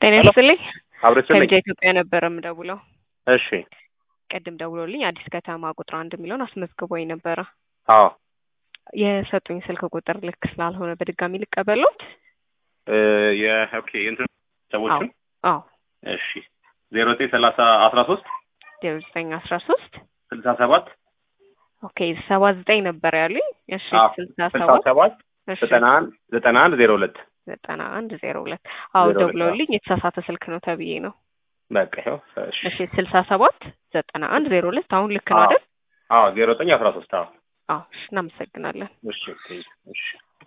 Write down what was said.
ጤና ይስጥልኝ። አብረችልኝ። ከቢጃ ኢትዮጵያ ነበረ የምደውለው። እሺ። ቅድም ደውሎልኝ አዲስ ከተማ ቁጥር አንድ የሚለውን አስመዝግቦኝ ነበረ። አዎ የሰጡኝ ስልክ ቁጥር ልክ ስላልሆነ በድጋሚ ልቀበሎት? እ የኦኬ እንትን ሰዎችም አዎ እሺ ዜሮ ዘጠኝ ሰላሳ አስራ ሶስት ዜሮ ዘጠኝ አስራ ሶስት ስልሳ ሰባት ኦኬ ሰባ ዘጠኝ ነበር ያሉኝ። እሺ አዎ፣ ስልሳ ስልሳ ሰባት ሰባት እሺ ዘጠና አንድ ዘጠና አንድ ዜሮ ሁለት ዘጠና አንድ ዜሮ ሁለት አዎ ዜሮ ሁለት፣ ደውለውልኝ የተሳሳተ ስልክ ነው ተብዬ ነው። በቃ ይኸው እሺ እሺ ስልሳ ሰባት ዘጠና አንድ ዜሮ ሁለት አሁን ልክ ነው አዎ አይደል? አዎ ዜሮ ዘጠኝ አስራ ሶስት አዎ አዎ እሺ እናመሰግናለን። እሺ እሺ